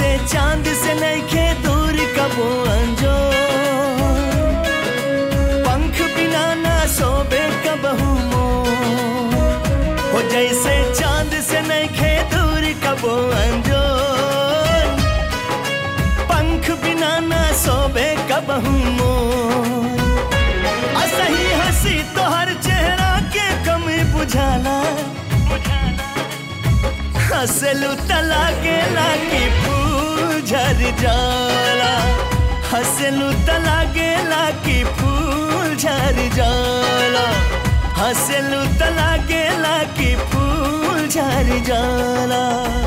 जैसे चांद से नइखे दूर कबो अंजो पंख बिना ना सोबे कबहू मोर हो जैसे चांद से नइखे दूर कबो अंजो पंख बिना ना सोबे कबहू मोर असही हंसी तोहर चेहरा के कमी बुझाला हंसलू तला के लागी फूल झर जाला हंसलू तला के लागी फूल झर जाला हंसलू तला के लागी फूल झर जाला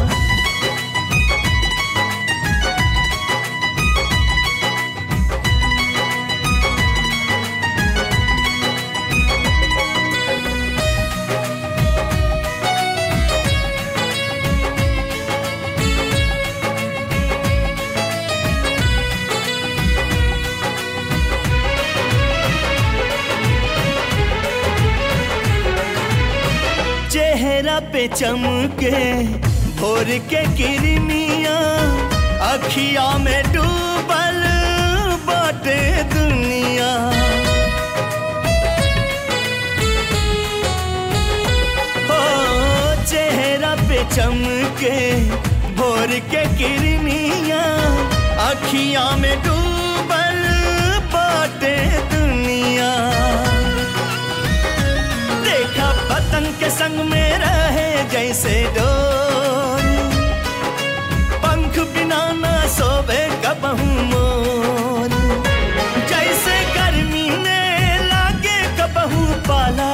चेहरा पे चमके भोर के किरमिया अखिया में डूबल बाटे दुनिया हो चेहरा पे चमके भोर के किरमिया अखिया में डूबल बाटे दुनिया देखा पतंग के संग में रहे जैसे डोर पंख बिना ना सोबे कबहू मोर जैसे गर्मी में लागे कबहू पाला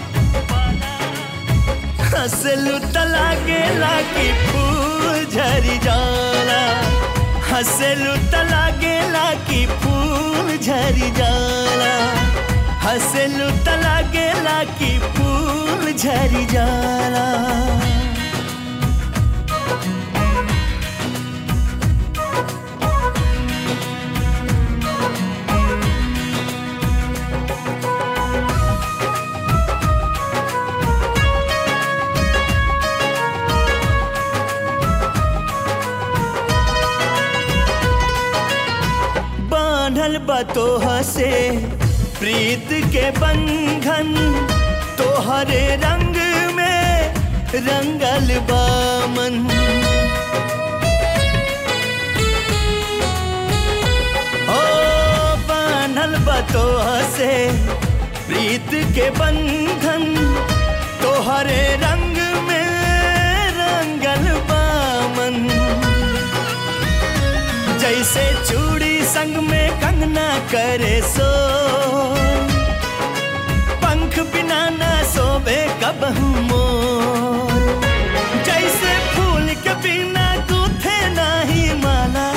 हंसलू तलागे लागी फूल झरी जाला हंसलू तलागे लागी फूल झरी जाला हंसलू तला गेला की फूल झरी जाला बांधल बतोह से प्रीत के बंधन तोहरे रंग में रंगल बामन ओ बान्हल बतोह से प्रीत के बंधन तोहरे रंग में रंगल बामन जैसे चूड़ी संग में कंगना करे सो पंख बिना ना सोबे कबहू मोर जैसे फूल के बिना गूथे नाही माला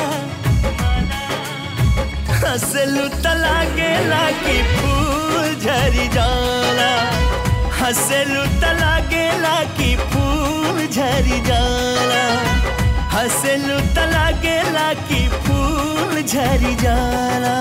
हंसलू तला गेला की फूल झरी जाला हंसलू तला गेला की फूल झरी जाला हंसलू तला गेला की फूल झरी जाला